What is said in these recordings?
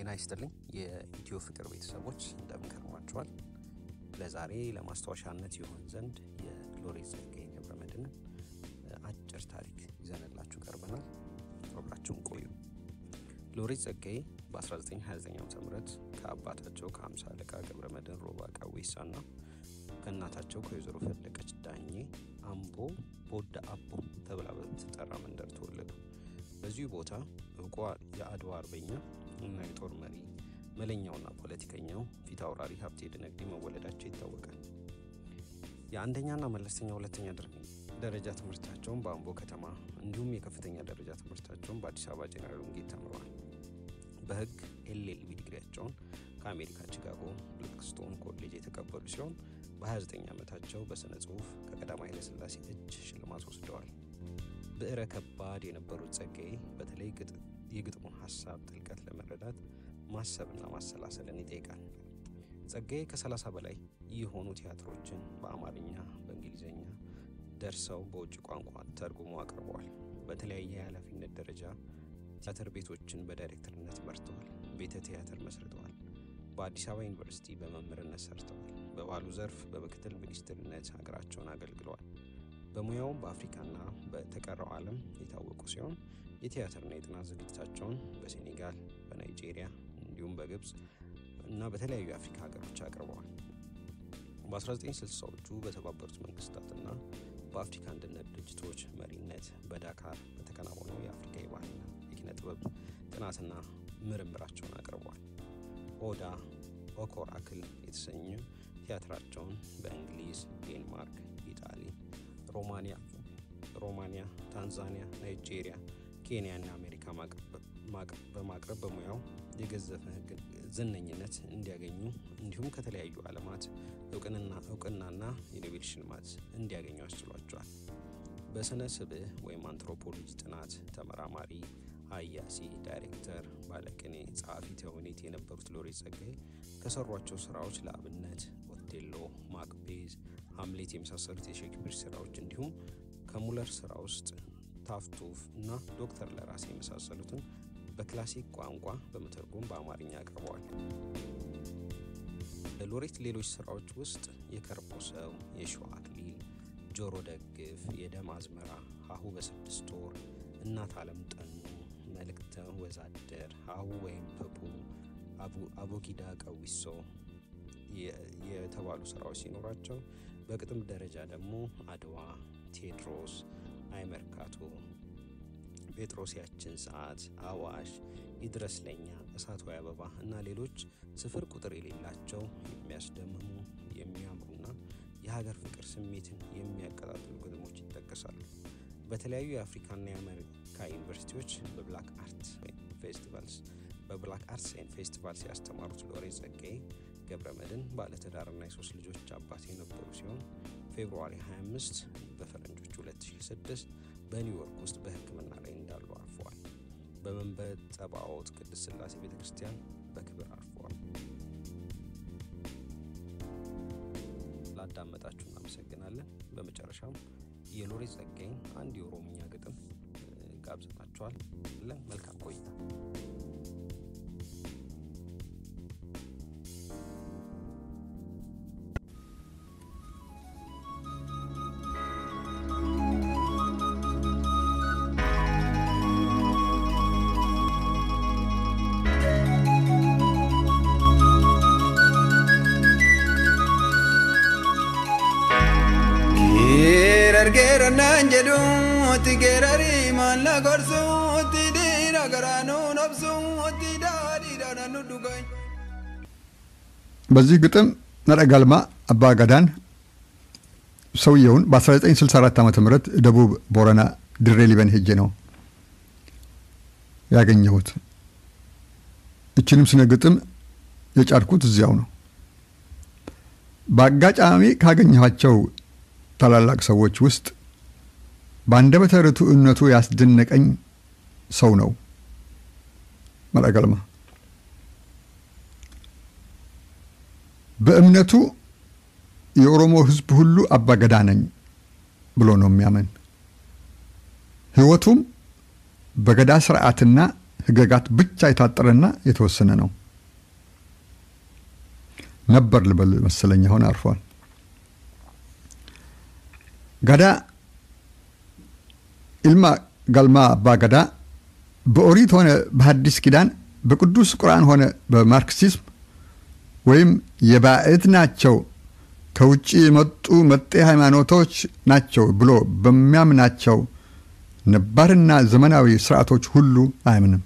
ጤና ይስጥልኝ የኢትዮ ፍቅር ቤተሰቦች እንደምን ከርማችኋል? ለዛሬ ለማስታወሻነት ይሆን ዘንድ የሎሬት ጸጋዬ ገብረመድህንን አጭር ታሪክ ይዘንላችሁ ቀርበናል። አብራችሁን ቆዩ። ሎሬት ጸጋዬ በ1929 ዓ ም ከአባታቸው ከሀምሳ አለቃ ገብረመድህን ሮባ ቀዌሳና ከእናታቸው ከወይዘሮ ፈለቀች ዳኜ አምቦ ቦዳ አቦ ተብላ በምትጠራ መንደር ተወለዱ። በዚሁ ቦታ እውቋ የአድዋ አርበኛ እና የጦር መሪ መለኛውና ፖለቲከኛው ፊት አውራሪ ሀብቴ ድነግዴ መወለዳቸው ይታወቃል። የአንደኛና መለስተኛ ሁለተኛ ደረጃ ትምህርታቸውን በአምቦ ከተማ እንዲሁም የከፍተኛ ደረጃ ትምህርታቸውን በአዲስ አበባ ጄኔራል ወንጌል ተምረዋል። በሕግ ኤልኤልቢ ዲግሪያቸውን ከአሜሪካ ቺካጎ ብላክስቶን ኮሌጅ የተቀበሉ ሲሆን በ29 ዓመታቸው በሥነ ጽሑፍ ከቀዳማዊ ኃይለሥላሴ እጅ ሽልማት ወስደዋል። ብዕረ ከባድ የነበሩት ጸጋዬ በተለይ የግጥሙን ሀሳብ ጥልቀት ለመረዳት ማሰብና ማሰላሰልን ይጠይቃል። ጸጋዬ ከ30 በላይ የሆኑ ቲያትሮችን በአማርኛ፣ በእንግሊዝኛ ደርሰው በውጭ ቋንቋ ተርጉሞ አቅርበዋል። በተለያየ የኃላፊነት ደረጃ ቲያትር ቤቶችን በዳይሬክተርነት መርተዋል። ቤተ ቲያትር መስርተዋል። በአዲስ አበባ ዩኒቨርሲቲ በመምህርነት ሰርተዋል። በባህሉ ዘርፍ በምክትል ሚኒስትርነት ሀገራቸውን አገልግለዋል። በሙያውም በአፍሪካና በተቀረው ዓለም የታወቁ ሲሆን የቲያትርና የጥናት ዝግጅታቸውን በሴኔጋል፣ በናይጄሪያ እንዲሁም በግብፅ እና በተለያዩ የአፍሪካ ሀገሮች አቅርበዋል። በ1960ዎቹ በተባበሩት መንግስታትና በአፍሪካ አንድነት ድርጅቶች መሪነት በዳካር በተከናወነው የአፍሪካ የባህልና የኪነ ጥበብ ጥናትና ምርምራቸውን አቅርበዋል። ኦዳ ኦኮራክል የተሰኘ ቲያትራቸውን በእንግሊዝ፣ ዴንማርክ፣ ኢጣሊ ሮማኒያ ሮማኒያ፣ ታንዛኒያ፣ ናይጄሪያ፣ ኬንያ እና አሜሪካ በማቅረብ በሙያው የገዘፈ ዝነኝነት እንዲያገኙ እንዲሁም ከተለያዩ ዓለማት እውቅናና የኖቤል ሽልማት እንዲያገኙ አስችሏቸዋል። በስነ ስብዕ ወይም አንትሮፖሎጂ ጥናት ተመራማሪ፣ ሀያሲ፣ ዳይሬክተር፣ ባለቅኔ፣ ጸሐፊ ተውኔት የነበሩት ሎሬት ጸጋዬ ከሰሯቸው ስራዎች ለአብነት ኦቴሎ፣ ማክቤዝ ሀምሌት የመሳሰሉት የሼክስፒር ስራዎች እንዲሁም ከሙለር ስራ ውስጥ ታፍቱፍ እና ዶክተር ለራሴ የመሳሰሉትን በክላሲክ ቋንቋ በመተርጎም በአማርኛ አቅርበዋል። ለሎሬት ሌሎች ስራዎች ውስጥ የከርሞ ሰው፣ የሸዋ አክሊል፣ ጆሮ ደግፍ፣ የደም አዝመራ፣ ሀሁ በስድስት ወር፣ እናት አለም ጠኑ፣ መልእክተ ወዛደር፣ ሀሁ ወይም ፐፑ፣ አቦጊዳ ቀዊሶ የተባሉ ስራዎች ሲኖራቸው በግጥም ደረጃ ደግሞ አድዋ፣ ቴዎድሮስ፣ አይመርካቶ፣ ጴጥሮስ ያችን ሰዓት፣ አዋሽ፣ ይድረስ ለኛ፣ እሳት ወይ አበባ እና ሌሎች ስፍር ቁጥር የሌላቸው የሚያስደምሙ የሚያምሩና የሀገር ፍቅር ስሜትን የሚያቀጣጥሉ ግጥሞች ይጠቀሳሉ። በተለያዩ የአፍሪካና የአሜሪካ ዩኒቨርሲቲዎች በብላክ አርት ፌስቲቫልስ በብላክ አርትስ ኤንድ ፌስቲቫልስ ያስተማሩት ሎሬት ጸጋዬ ገብረመድህን ባለትዳርና የሶስት ልጆች አባት የነበሩ ሲሆን ፌብሩዋሪ 25 በፈረንጆቹ 2006 በኒውዮርክ ውስጥ በሕክምና ላይ እንዳሉ አርፈዋል። በመንበረ ጸባኦት ቅድስት ሥላሴ ቤተ ክርስቲያን በክብር አርፈዋል። ላዳመጣችሁ እናመሰግናለን። በመጨረሻም የሎሬት ጸጋዬን አንድ የኦሮምኛ ግጥም ጋብዘናችኋል። መልካም ቆይታ። Geerargeerannaan jedhuutti geerarii maalla gorsuutti dhiira garaanuu nobsuutti daadhiidhaan nu dhugan. በዚህ ግጥም ነረጋልማ አባ ገዳን ሰውየውን በ1964 ዓ ም ደቡብ ቦረና ድሬ ሊበን ሄጄ ነው ያገኘሁት። እችንም ስነ ግጥም የጫድኩት እዚያው ነው። በአጋጣሚ ካገኘኋቸው ታላላቅ ሰዎች ውስጥ በአንደበተ ርቱዕነቱ ያስደነቀኝ ሰው ነው መረገልማ። በእምነቱ የኦሮሞ ሕዝብ ሁሉ አባገዳ ነኝ ብሎ ነው የሚያምን። ሕይወቱም በገዳ ስርዓትና ሕገጋት ብቻ የታጠረና የተወሰነ ነው። ነበር ልበል መሰለኝ፣ አሁን አርፏል። ገዳ ኢልማ ገልማ አባ ገዳ በኦሪት ሆነ በሐዲስ ኪዳን በቅዱስ ቁርአን ሆነ በማርክሲዝም ወይም የባዕድ ናቸው ከውጭ የመጡ መጤ ሃይማኖቶች ናቸው ብሎ በሚያምናቸው ነባርና ዘመናዊ ስርዓቶች ሁሉ አያምንም።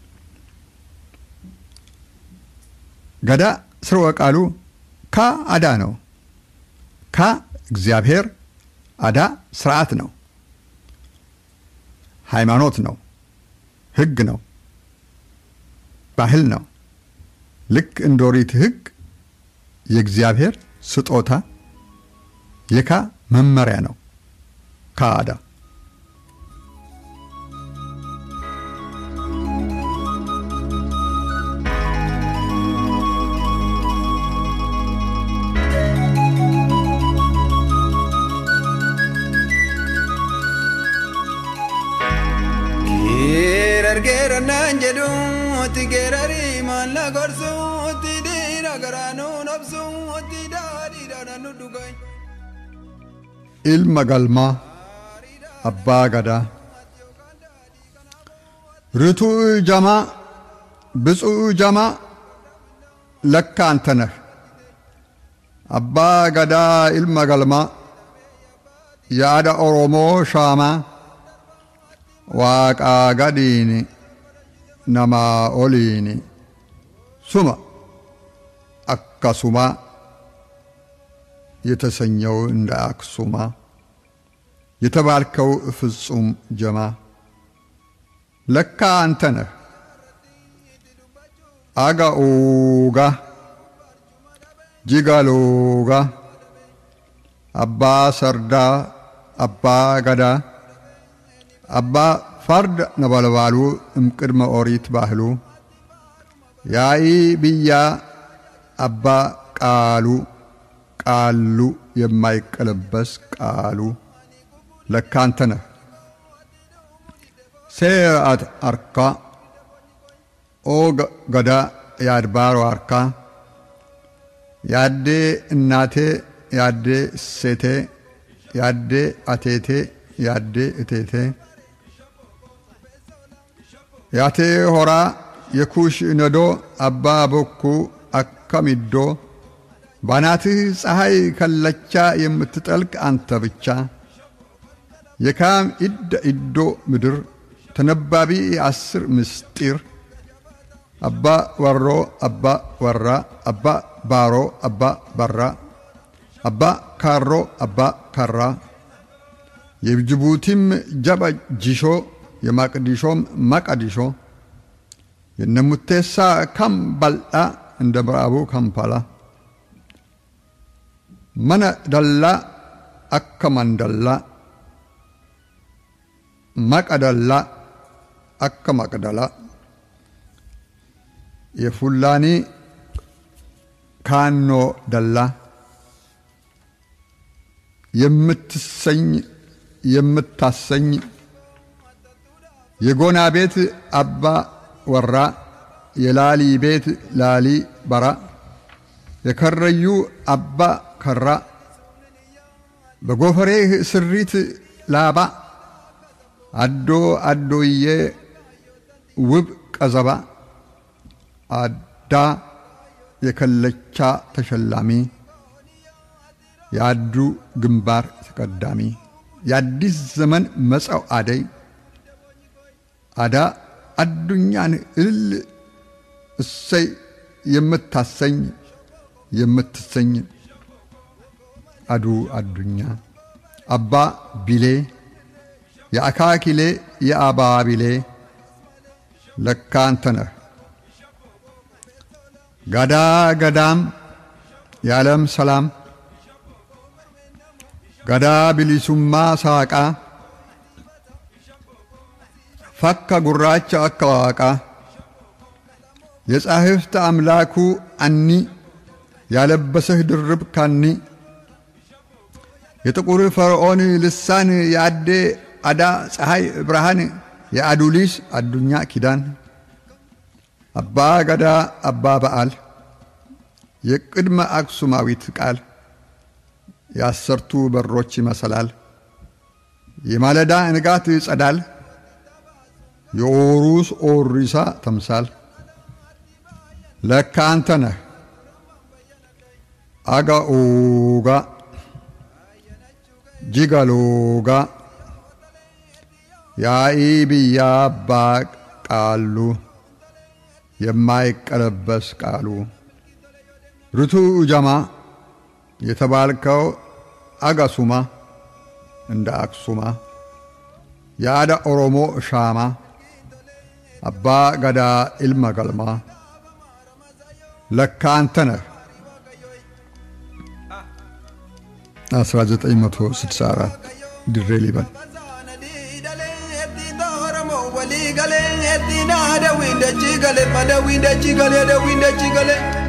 ገዳ ስርወ ቃሉ ካ አዳ ነው። ካ እግዚአብሔር፣ አዳ ስርዓት ነው፣ ሃይማኖት ነው፣ ህግ ነው፣ ባህል ነው። ልክ እንደ ኦሪት ህግ የእግዚአብሔር ስጦታ የካ መመሪያ ነው። ካ አዳ Geerargeerannaan jedhuutti geerarii maalla gorsuutti dhiira garaanuu nobsuutti daadhiidhaan nu dhugan. ilma galmaa abbaa gadaa ርቱዕ ጀማ ብፁዕ ጀማ ለካ አንተ ነህ አባ ገዳ ኢልመ ገልማ የአዳ ኦሮሞ ሻማ ዋቃ ገዲኒ ነማ ኦሊኒ ሱማ አካሱማ የተሰኘው እንደ አክሱማ የተባልከው ፍጹም ጀማ ለካ አንተ ነህ አጋኡጋ ጂጋሎጋ አባ ሰርዳ አባ ገዳ አባ ፈርድ ነበልባሉ እምቅድመ ኦሪት ባህሉ ያኢ ብያ አባ ቃሉ ቃሉ የማይቀለበስ ቃሉ ለካ አንተ ነህ ሴርአት አርካ ኦ ገዳ የአድባሮ አርካ ያዴ እናቴ ያዴ ሴቴ ያዴ አቴቴ ያዴ እቴቴ ያቴ ሆራ የኩሽ ነዶ አባ ቦኩ አከሚዶ ባናትህ ፀሐይ ከለቻ የምትጠልቅ አንተ ብቻ የካም ኢደ ኢዶ ምድር ተነባቢ የአስር ምስጢር አባ ወሮ አባ ወራ አባ ባሮ አባ በራ አባ ካሮ አባ ካራ የጅቡቲም ጀበ ጂሾ የማቅዲሾም ማቀዲሾ የነሙቴሳ ከም ባልጣ እንደ ምዕራቡ ካምፓላ መነ ደላ አከ መንደላ መቀደላ አከ መቅደላ የፉላኒ ካኖ ደላ የምትሰኝ የምታሰኝ የጎና ቤት አባ ወራ የላሊ ቤት ላሊ በራ የከረዩ አባ ከራ በጎፈሬህ ስሪት ላባ አዶ አዶዬ ውብ ቀዘባ አዳ የከለቻ ተሸላሚ የአዱ ግንባር ተቀዳሚ የአዲስ ዘመን መጻው አደይ አዳ አዱኛን እልል እሰይ የምታሰኝ የምትሰኝ አዱ አዱኛ አባ ቢሌ የአካኪሌ የአባ ቢሌ ለካ አንተ ነህ ጋዳ ገዳም የዓለም ሰላም ገዳ ቢሊሱማ ሳቃ ፈካ ጉራቻ አከዋቃ የጻሕፍት አምላኩ አኒ ያለበሰህ ድርብ ካኒ የጥቁር ፈርዖን ልሳን የአዴ አዳ ፀሐይ ብርሃን የአዱሊስ አዱኛ ኪዳን አባ ገዳ አባ በዓል የቅድመ አክሱማዊት ቃል የአሰርቱ በሮች ይመሰላል የማለዳ ንጋት ጸዳል የኦሩስ ኦሪሳ ተምሳል ለካ አንተ ነህ አጋኦጋ ጂጋሎጋ ያኢ ብያ አባ ቃሉ የማይቀለበስ ቃሉ ርቱ ጀማ የተባልከው አጋሱማ እንደ አክሱማ የአዳ ኦሮሞ ሻማ አባ ገዳ ኢልመ ገልማ ለካ አንተ ነህ 1964 ድሬ ሊበን walii galee eddina dawii dachii galee ma dawii dachii galee dawii dachii galee.